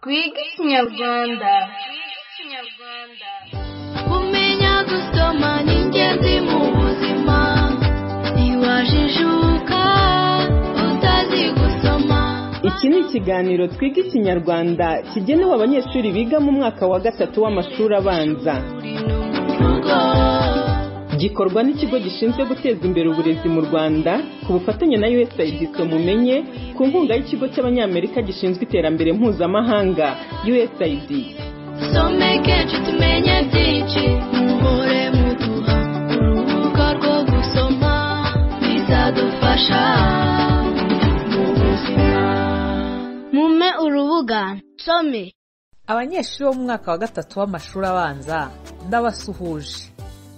twige ikinyarwanda kumenya gusoma ni ingenzi mu buzima ntiwajijuka utazi gusoma iki ni ikiganiro twiga ikinyarwanda kigenewe abanyeshuri biga mu mwaka wa gatatu w'amashuri abanza uri no mu rugo gikorwa n'ikigo gishinzwe guteza imbere uburezi mu rwanda ku bufatanye na usaid mumenye ku nkunga y'ikigo cy'abanyamerika gishinzwe iterambere mpuzamahanga usaid someke tumenye byinshi muhore muduha urubuga rwo gusoma bizadufasha mu buzima mume urubuga some abanyeshuri bo mu mwaka wa gatatu w'amashuri abanza ndabasuhuje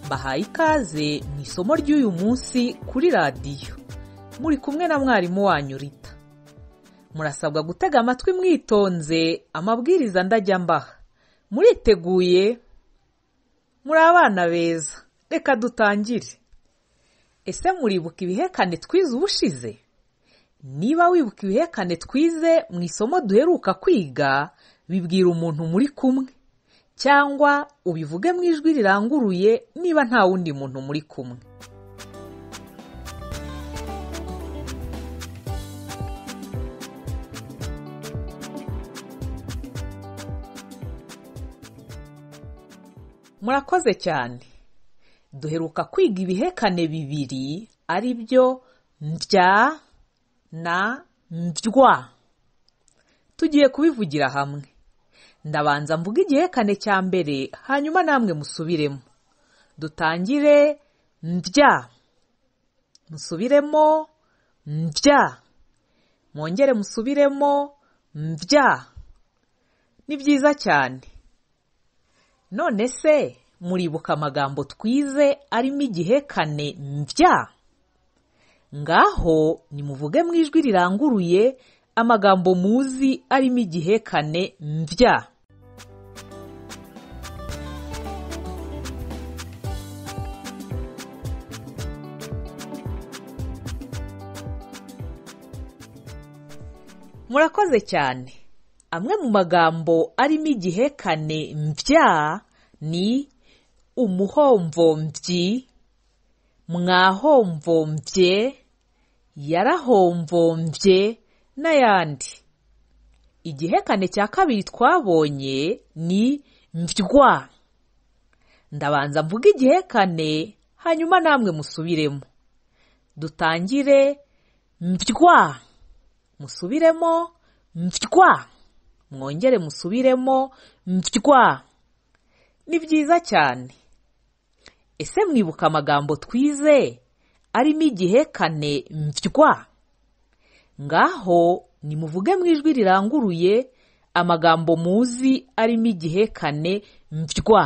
bahaye ikaze mu isomo ry'uyu munsi kuri radiyo muri kumwe na mwarimu wanyu rita murasabwa gutega amatwi mwitonze amabwiriza ndajya mbaha muriteguye muri abana beza reka dutangire ese muribuka ibihekane twize ubushize niba wibuka ibihekane twize mu isomo duheruka kwiga bibwira umuntu muri kumwe cyangwa ubivuge mu ijwi riranguruye niba nta wundi muntu muri kumwe murakoze cyane duheruka kwiga ibihekane bibiri ari byo mbya na mbywa tugiye kubivugira hamwe ndabanza mvuga igihekane cya mbere hanyuma namwe musubiremo dutangire mbya musubiremo mbya mwongere musubiremo mbya ni byiza cyane none se muribuka amagambo twize arimo igihekane mbya ngaho nimuvuge mu ijwi riranguruye amagambo muzi arimo igihekane mbya murakoze cyane amwe mu magambo arimo igihekane mbya ni umuhomvomvyi mwahomvomvye yarahomvomvye n'ayandi igihekane cya kabiri twabonye ni mbywa ndabanza mvuga igihekane hanyuma namwe musubiremo dutangire mbywa musubiremo mbywa mwongere musubiremo mbywa ni byiza cyane ese mwibuka amagambo twize arimo igihekane mbywa ngaho nimuvuge mu ijwi riranguruye amagambo muzi arimo igihekane mbywa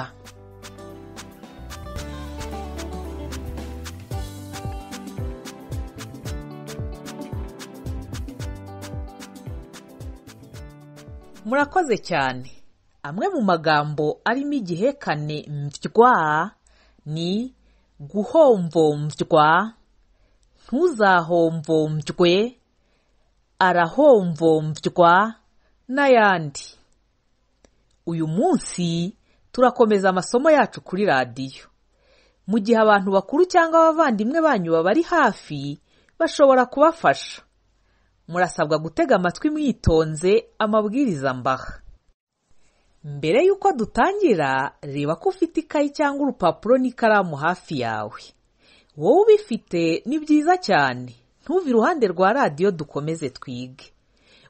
murakoze cyane amwe mu magambo arimo igihekane mbywa ni guhomvomvya ntuzahomvomvwe arahomvomvwa n'ayandi uyu munsi turakomeza amasomo yacu kuri radiyo mu gihe abantu bakuru cyangwa abavandimwe banyu babari hafi bashobora kubafasha murasabwa gutega amatwi mwitonze amabwiriza mbaha mbere y'uko dutangira reba ko ufite ikayi cyangwa urupapuro n'ikaramu hafi yawe wowe ubifite ni byiza cyane ntuve iruhande rwa radiyo dukomeze twige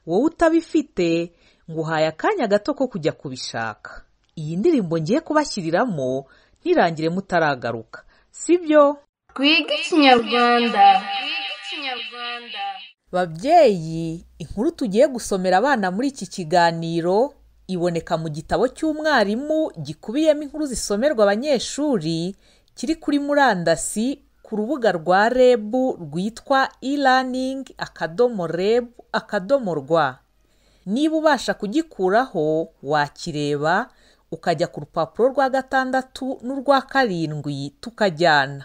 wowe utabifite ngo uhaye akanya gato ko kujya kubishaka iyi ndirimbo ngiye kubashyiriramo ntirangire mutaragaruka sibyo twige ikinyarwanda babyeyi inkuru tugiye gusomera abana muri iki kiganiro iboneka mu gitabo cy'umwarimu gikubiyemo inkuru zisomerwa abanyeshuri kiri kuri murandasi ku rubuga rwa reb rwitwa e-learning akadomo reb akadomo rwa niba ubasha kugikuraho wakireba ukajya ku rupapuro rwa gatandatu n'urwa karindwi tukajyana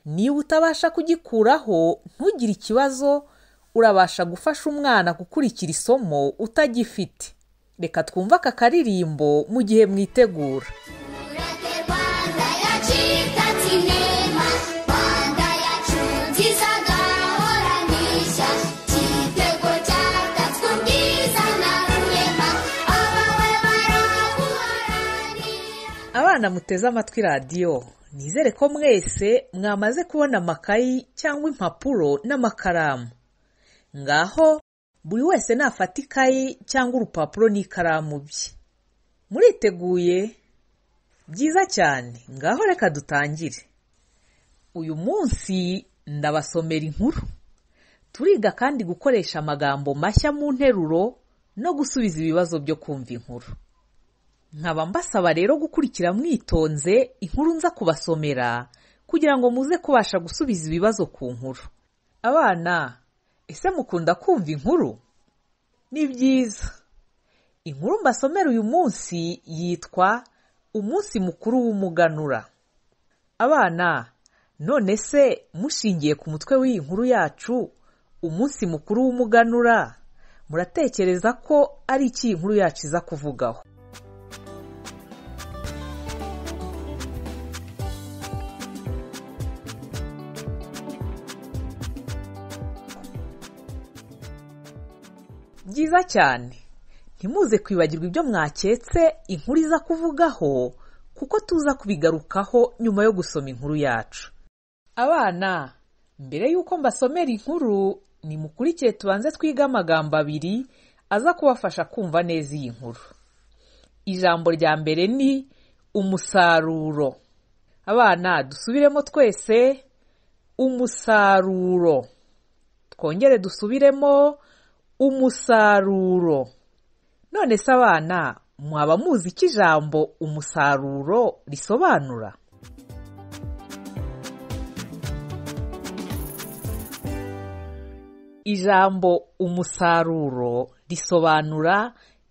niba utabasha kugikuraho ntugire ikibazo urabasha gufasha umwana gukurikira isomo utagifite reka twumve aka karirimbo mu gihe mwitegura Ureke Rwanda yacu itatse inema Rwanda yacu nziza gahorana ishya Igitego cyatatswe ubwiza na rurema Abawe baraguharanira abana muteze amatwi radiyo nizere ko mwese mwamaze kubona amakayi cyangwa impapuro n'amakaramu ngaho buri wese nafata ikayi cyangwa urupapuro n'ikaramu bye muriteguye byiza cyane ngaho reka dutangire uyu munsi ndabasomera inkuru turiga kandi gukoresha amagambo mashya mu nteruro no gusubiza ibibazo byo kumva inkuru nkaba mbasaba rero gukurikira mwitonze inkuru nza kubasomera kugira ngo muze kubasha gusubiza ibibazo ku nkuru abana ese mukunda kumva inkuru ni byiza inkuru mbasomera uyu munsi yitwa umunsi mukuru w'umuganura abana none se mushingiye ku mutwe w'iyi nkuru yacu umunsi mukuru w'umuganura muratekereza ko ari iki iyi nkuru yacu iza kuvugaho byiza cyane ntimuze kwibagirwa ibyo mwaketse inkuru iza kuvugaho kuko tuza kubigarukaho nyuma yo gusoma inkuru yacu abana mbere y'uko mbasomera inkuru nimukurikiye tubanze twige amagambo abiri aza kubafasha kumva neza iyi nkuru ijambo rya mbere ni umusaruro abana dusubiremo twese umusaruro twongere dusubiremo umusaruro none se abana mwaba muzi icyo ijambo umusaruro risobanura ijambo umusaruro risobanura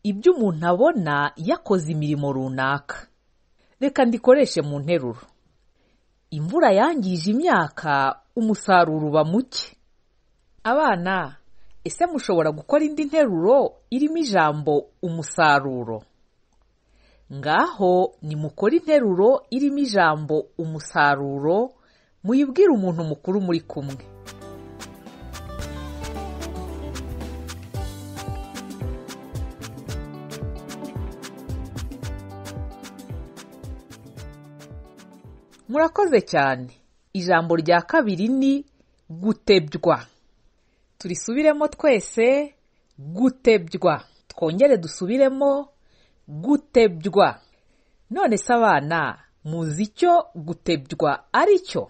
ibyo umuntu abona yakoze imirimo runaka reka ndikoreshe mu nteruro imvura yangije imyaka umusaruro uba muke abana ese mushobora gukora indi nteruro irimo ijambo umusaruro ngaho nimukore interuro irimo ijambo umusaruro muyibwire umuntu mukuru muri kumwe murakoze cyane ijambo rya kabiri ni gutebywa turisubiremo twese gutebywa twongere dusubiremo gutebywa none se abana muzi icyo gutebywa ari cyo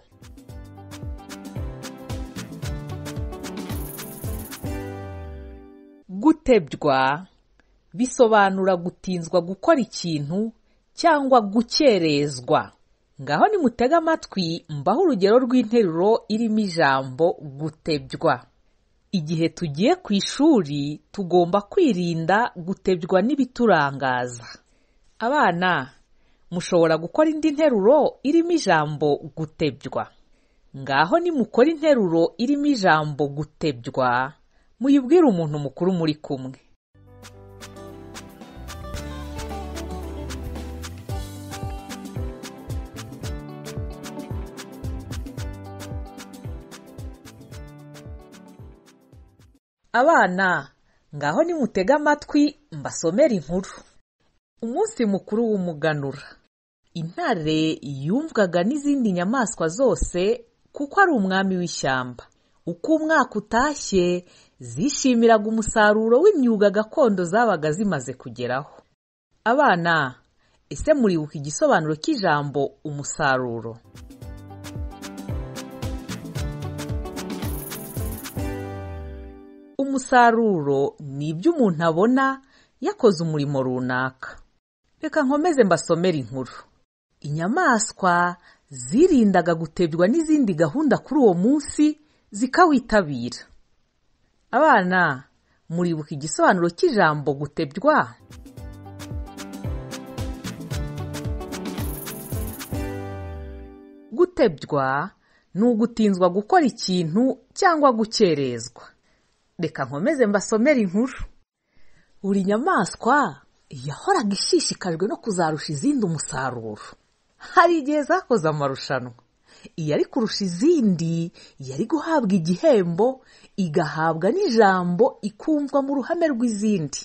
gutebywa bisobanura gutinzwa gukora ikintu cyangwa gukerezwa ngaho nimutege amatwi mbaho urugero rw'interuro irimo ijambo gutebywa igihe tugiye ku ishuri tugomba kwirinda gutebywa n'ibiturangaza abana mushobora gukora indi nteruro irimo ijambo gutebywa ngaho nimukora interuro irimo ijambo gutebywa muyibwire umuntu mukuru muri kumwe abana ngaho nimutege amatwi mbasomere inkuru umunsi mukuru w'umuganura intare yumvwaga n'izindi nyamaswa zose kuko ari umwami w'ishyamba uko umwaka utashye zishimiraga umusaruro w'imyuga gakondo zabaga zimaze kugeraho abana ese muribuka igisobanuro cy'ijambo umusaruro umusaruro ni ibyo umuntu abona yakoze umurimo runaka reka nkomeze mbasomere inkuru inyamaswa zirindaga gutebywa n'izindi gahunda kuri uwo munsi zikawitabira abana muribuka igisobanuro cy'ijambo gutebywa gutebywa ni ugutinzwa gukora ikintu cyangwa gukerezwa reka nkomeze mbasomere inkuru buri nyamaswa yahoraga ishishikajwe no kuzarusha izindi umusaruro hari igihe zakoze amarushanwa iyari kurusha izindi yari guhabwa igihembo igahabwa n'ijambo ikumvwa mu ruhame rw'izindi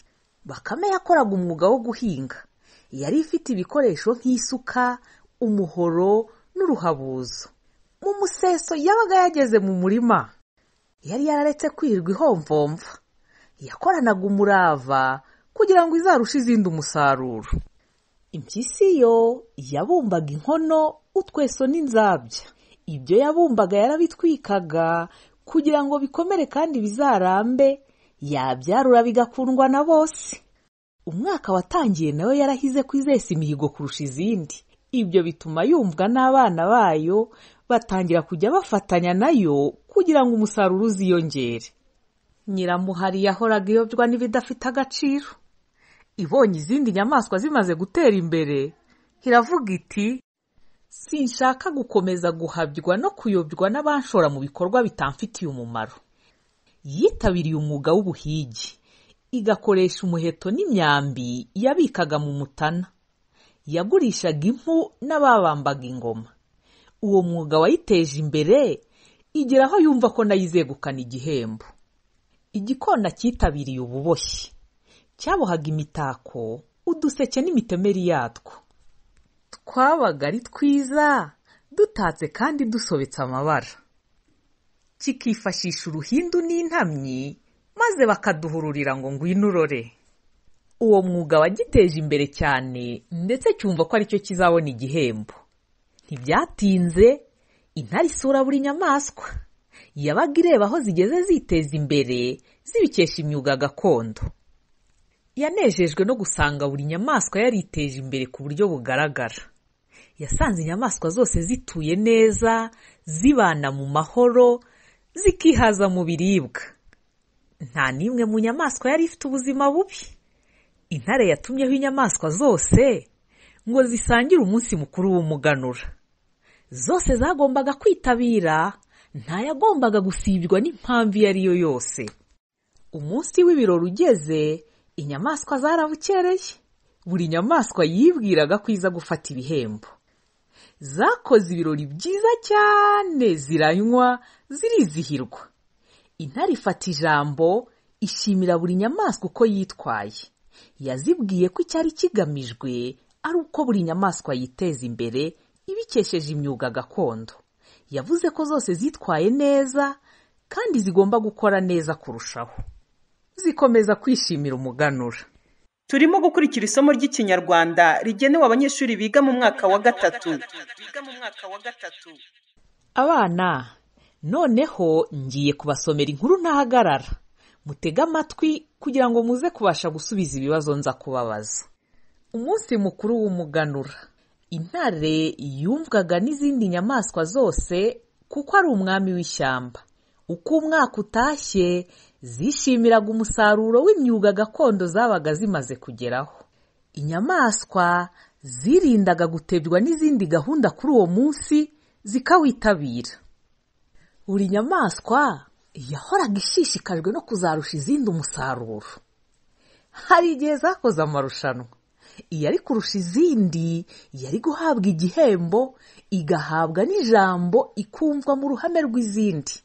bakame yakoraga umwuga wo guhinga yari ifite ibikoresho nk'isuka umuhoro n'uruhabuzo mu museso yabaga yageze mu murima yari yararetse kwirirwa ihomvomva yakoranaga umurava kugira ngo izarushe izindi umusaruro impyisi yo yabumbaga inkono utweso n'inzabya ibyo yabumbaga yarabitwikaga kugira ngo bikomere kandi bizarambe yabyarura bigakundwa na bose umwaka watangiye nawe yarahize ko izesa imihigo kurusha izindi ibyo bituma yumvwa n'abana bayo batangira kujya bafatanya nayo kugira ngo umusaruro uziyongere nyiramuhari yahoraga iyobywa n'ibidafite agaciro ibonye izindi nyamaswa zimaze gutera imbere iravuga iti sinshaka gukomeza guhabywa no kuyobywa n'abanshora mu bikorwa bitamfitiye umumaro yitabiriye umwuga w'ubuhigi igakoresha umuheto n'imyambi yabikaga mu mutana yagurishaga impu n'ababambaga ingoma uwo mwuga wayiteje imbere igera aho yumva ko nayo izegukana igihembo igikona cyitabiriye ububoshyi cyabohaga imitako uduseke n'imitemeri yatwo twabaga ari twiza dutatse kandi dusobetse amabara kikifashisha uruhindu n'intamyi maze bakaduhururira ngo ngwino urore uwo mwuga wagiteje imbere cyane ndetse cyumva ko aricyo kizabona igihembo ntibyatinze intare isura buri nyamaswa yabaga ireba aho zigeze ziteza imbere zibikesha imyuga gakondo yanejejwe no gusanga buri nyamaswa yariteje imbere ku buryo bugaragara yasanze inyamaswa zose zituye neza zibana mu mahoro zikihaza mu biribwa nta n'imwe mu nyamaswa yari ifite ubuzima bubi intare yatumyeho inyamaswa zose ngo zisangire umunsi mukuru w'umuganura zose zagombaga kwitabira ntayagombaga gusibwa n'impamvu iyo ari yo yose umunsi w'ibirori ugeze inyamaswa zarabukereye buri nyamaswa yibwiraga ko iza gufata ibihembo zakoze ibirori byiza cyane ziranywa zirizihirwa intare ifata ijambo ishimira buri nyamaswa uko yitwaye yazibwiye ko icyari kigamijwe ari uko buri nyamaswa yiteza imbere ibikesheje imyuga gakondo yavuze ko zose zitwaye neza kandi zigomba gukora neza kurushaho zikomeza kwishimira umuganura turimo gukurikira isomo ry'ikinyarwanda rigenewe abanyeshuri biga mu mwaka wa gatatu abana noneho ngiye kubasomera inkuru ntahagarara mutege amatwi kugira ngo muze kubasha gusubiza ibibazo nza kubabaza umunsi mukuru w'umuganura intare yumvwaga n'izindi nyamaswa zose kuko ari umwami w'ishyamba uko umwaka utashye zishimiraga umusaruro w'imyuga gakondo zabaga zimaze kugeraho inyamaswa zirindaga gutebwa n'izindi gahunda kuri uwo munsi zikawitabira buri nyamaswa yahoraga ishishikajwe no kuzarusha izindi umusaruro hari igihe zakoze amarushanwa iyari kurusha izindi yari guhabwa igihembo igahabwa n'ijambo ikumvwa mu ruhame rw'izindi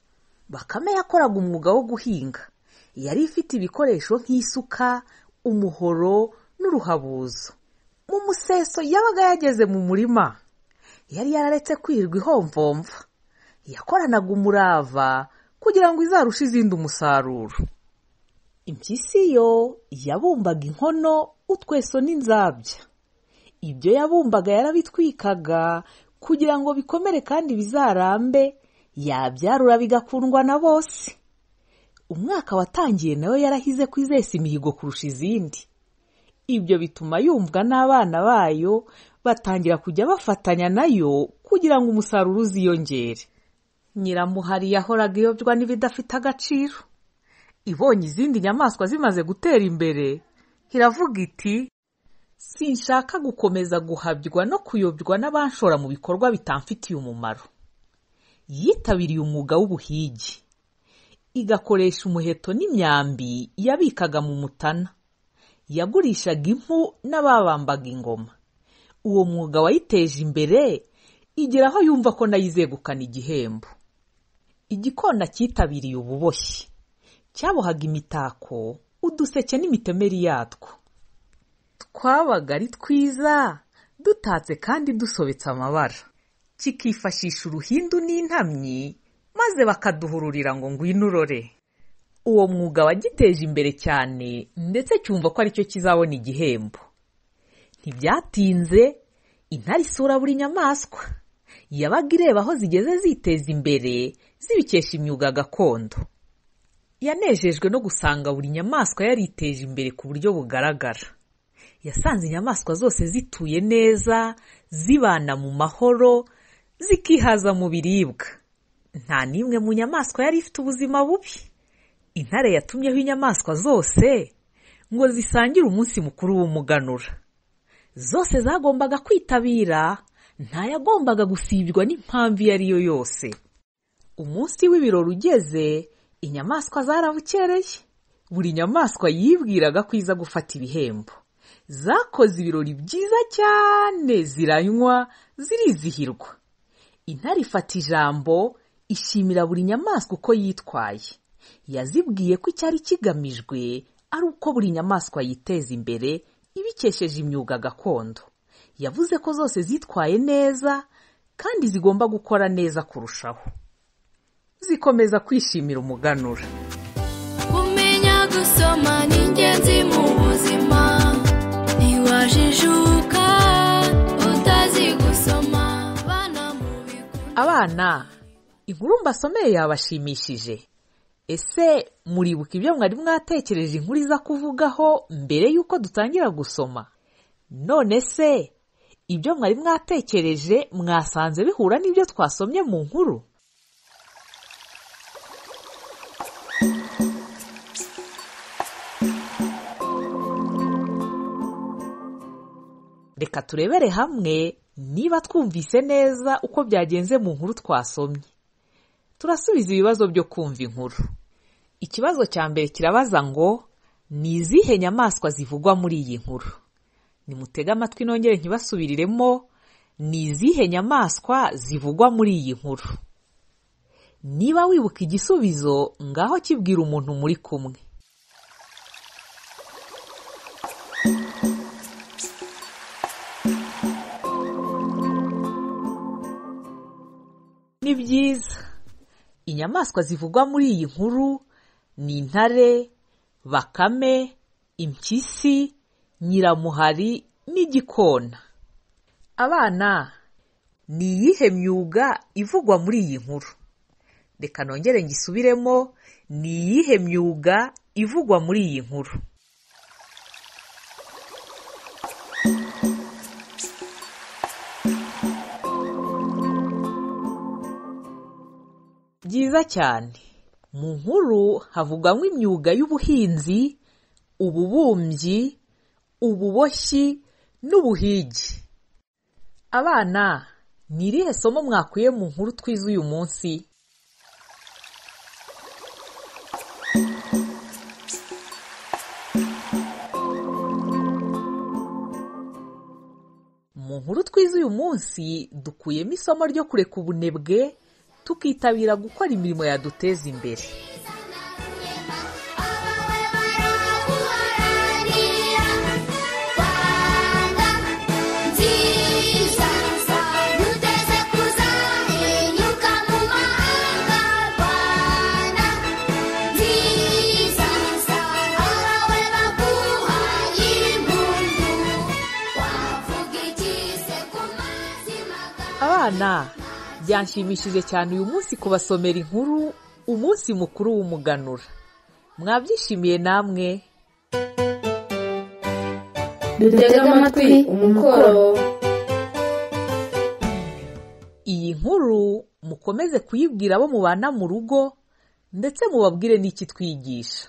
bakame yakoraga umwuga wo guhinga yari ifite ibikoresho nk'isuka umuhoro n'uruhabuzo mu museso yabaga yageze mu murima yari yararetse kwirirwa ihomvomva yakoranaga umurava kugira ngo izarushe izindi umusaruro impyisi yo yabumbaga inkono utweso n'inzabya ibyo yabumbaga yarabitwikaga kugira ngo bikomere kandi bizarambe yabyarura bigakundwa na bose umwaka watangiye nawe yarahize ko izesa imihigo kurusha izindi ibyo bituma yumvwa n'abana bayo batangira kujya bafatanya nayo kugira ngo umusaruro uziyongere nyiramuhari yahoraga iyobywa n'ibidafite agaciro ibonye izindi nyamaswa zimaze gutera imbere iravuga iti sinshaka gukomeza guhabywa no kuyobywa n'abanshora mu bikorwa bitamfitiye umumaro yitabiriye umwuga w'ubuhigi igakoresha umuheto n'imyambi yabikaga mu mutana yagurishaga impu n'ababambaga ingoma uwo mwuga wayiteje imbere igera aho yumva ko nayo izegukana igihembo igikona cyitabiriye ububoshyi cyabohaga imitako uduseke n'imitemeri yatwo twabaga ari twiza dutatse kandi dusobetse amabara kikifashisha uruhindu n'intamyi maze bakaduhururira ngo ngwino urore uwo mwuga wagiteje imbere cyane ndetse cyumva ko aricyo kizabona igihembo ntibyatinze intare isura buri nyamaswa yabaga ireba aho zigeze ziteza imbere zibikesha imyuga gakondo yanejejwe no gusanga buri nyamaswa yariteje imbere ku buryo bugaragara yasanze inyamaswa zose zituye neza zibana mu mahoro zikihaza mu biribwa nta n'imwe mu nyamaswa yari ifite ubuzima bubi intare yatumyeho inyamaswa zose ngo zisangire umunsi mukuru w'umuganura zose zagombaga kwitabira ntayagombaga gusibwa n'impamvu iyo ari yo yose umunsi w'ibirori ugeze inyamaswa zarabukereye buri nyamaswa yibwiraga ko iza gufata ibihembo zakoze ibirori byiza cyane ziranywa zirizihirwa intare ifata ijambo ishimira buri nyamaswa uko yitwaye yazibwiye ko icyari kigamijwe ari uko buri nyamaswa yiteza imbere ibikesheje imyuga gakondo yavuze ko zose zitwaye neza kandi zigomba gukora neza kurushaho zikomeza kwishimira umuganura kumenya gusoma ni ingenzi mu buzima ntiwajijuka utazi gusoma bana mu bigo abana inkuru mbasomeye yabashimishije ese muribuka ibyo mwari mwatekereje inkuru iza kuvugaho mbere y'uko dutangira gusoma none se ibyo mwari mwatekereje mwasanze bihura n'ibyo twasomye mu nkuru reka turebere hamwe niba twumvise neza uko byagenze mu nkuru twasomye turasubiza ibibazo byo kumva inkuru ikibazo cya mbere kirabaza ngo ni izihe nyamaswa zivugwa muri iyi nkuru nimutege amatwi nongere ntibasubiriremo ni izihe nyamaswa zivugwa muri iyi nkuru niba wibuka igisubizo ngaho kibwira umuntu muri kumwe ni byiza inyamaswa zivugwa muri iyi nkuru ni intare bakame impyisi nyiramuhari n'igikona abana ni iyihe myuga ivugwa muri iyi nkuru reka nongere ngisubiremo ni iyihe myuga ivugwa muri iyi nkuru byiza cyane mu nkuru havugwamo imyuga y'ubuhinzi ububumbyi ububoshyi n'ubuhigi abana ni irihe somo mwakuye mu nkuru twize uyu munsi mu nkuru twize uyu munsi dukuyemo isomo ryo kureka ubunebwe tukitabira gukora imirimo yaduteza imbere abawe baraguharanira rwanda nziza ntuteze kuzahinyuka mu mahanga rwanda nziza abawe baguhaye impundu wavuga iki se ku mazima abana byanshimishije cyane uyu munsi kubasomera inkuru umunsi mukuru w'umuganura mwabyishimiye namwe dutega amatwi umukoro iyi nkuru mukomeze kuyibwira abo mubana mu rugo ndetse mubabwire n'iki twigisha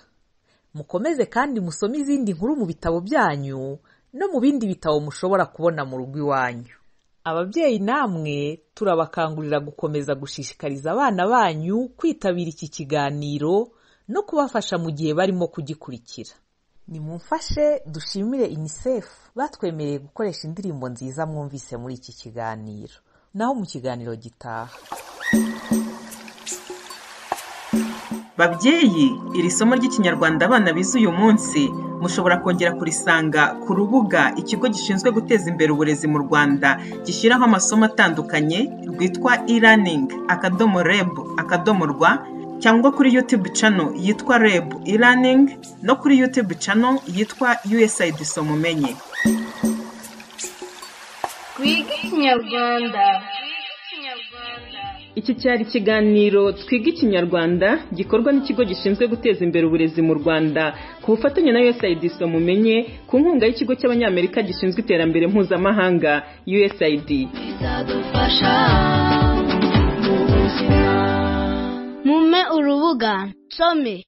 mukomeze kandi musome izindi nkuru mu bitabo byanyu no mu bindi bitabo mushobora kubona mu rugo iwanyu ababyeyi namwe turabakangurira gukomeza gushishikariza abana banyu kwitabira iki kiganiro no kubafasha mu gihe barimo kugikurikira nimumfashe dushimire unicef batwemereye gukoresha indirimbo nziza mwumvise muri iki kiganiro naho mu kiganiro gitaha babyeyi iri somo ry'ikinyarwanda abana bize uyu munsi mushobora kongera kurisanga ku rubuga ikigo gishinzwe guteza imbere uburezi mu rwanda gishyiraho amasomo atandukanye rwitwa e-learning akadomo reb akadomo rwa cyangwa kuri youtube channel yitwa reb e-learning no kuri youtube channel yitwa usaid somumenye Twige Ikinyarwanda. Iki cyari ikiganiro Twiga Ikinyarwanda gikorwa n'ikigo gishinzwe guteza imbere uburezi mu Rwanda ku bufatanye na USAID mumenye ku nkunga y'ikigo cy'Abanyamerika gishinzwe iterambere mpuzamahanga USAID. Bizadufasha mu buzima. Mume urubuga nsome